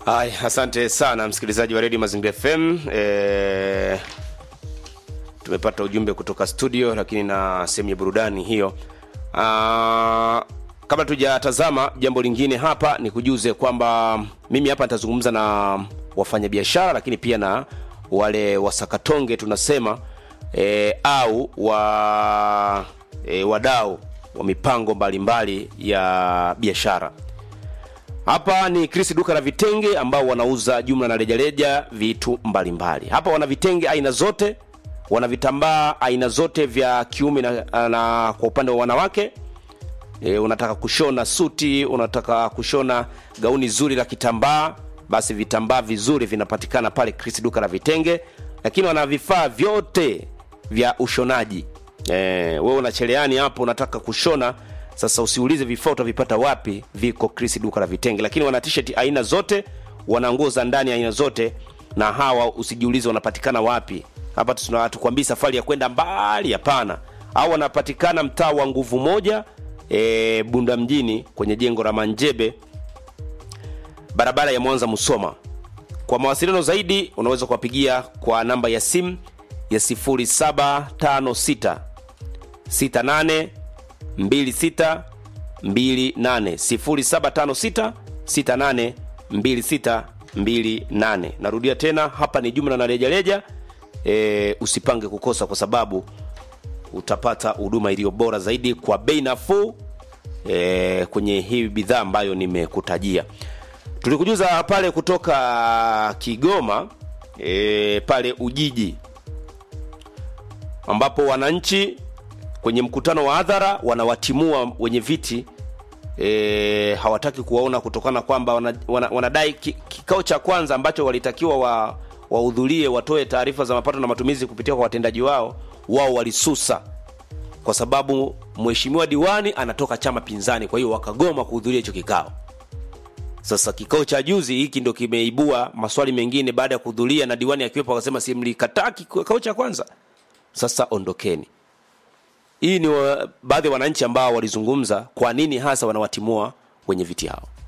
Ay, asante sana msikilizaji wa redio Mazingira FM. E, tumepata ujumbe kutoka studio, lakini na sehemu ya burudani hiyo. Ah, kabla tujatazama jambo lingine hapa, ni kujuze kwamba mimi hapa nitazungumza na wafanyabiashara, lakini pia na wale wasakatonge tunasema e, au wa e, wadau wa mipango mbalimbali ya biashara. Hapa ni Chris duka la vitenge ambao wanauza jumla na rejareja vitu mbalimbali. Hapa wana vitenge aina zote, wana vitambaa aina zote vya kiume na, na kwa upande wa wanawake e, unataka kushona suti, unataka kushona gauni zuri la kitambaa, basi vitambaa vizuri vinapatikana pale Chris duka la vitenge, lakini wana vifaa vyote vya ushonaji. E, wewe una cherehani hapo unataka kushona sasa usiulize vifaa utavipata wapi, viko Chris duka la vitenge. Lakini wana t-shirt aina zote, wana nguo za ndani aina zote, na hawa usijiulize wanapatikana wapi. Hapa tunatukwambia safari ya kwenda mbali, hapana. Au wanapatikana mtaa wa nguvu moja, e, Bunda mjini kwenye jengo la Manjebe, barabara ya Mwanza Musoma. Kwa mawasiliano zaidi unaweza kuwapigia kwa namba ya simu ya 0756 68 2628 narudia tena hapa ni jumla na rejareja e, usipange kukosa kwa sababu utapata huduma iliyo bora zaidi kwa bei nafuu e, kwenye hii bidhaa ambayo nimekutajia tulikujuza pale kutoka kigoma e, pale ujiji ambapo wananchi kwenye mkutano wa hadhara wanawatimua wenye viti e, hawataki kuwaona kutokana kwamba wanadai wana, wana ki, kikao cha kwanza ambacho walitakiwa wa wahudhurie watoe taarifa za mapato na matumizi kupitia kwa watendaji wao wao walisusa kwa sababu mheshimiwa diwani anatoka chama pinzani kwa hiyo wakagoma kuhudhuria hicho kikao sasa kikao cha juzi hiki ndo kimeibua maswali mengine baada ya kuhudhuria na diwani akiwepo akasema si mlikataa kikao cha kwanza sasa ondokeni hii ni wa, baadhi ya wananchi ambao walizungumza kwa nini hasa wanawatimua wenye viti hao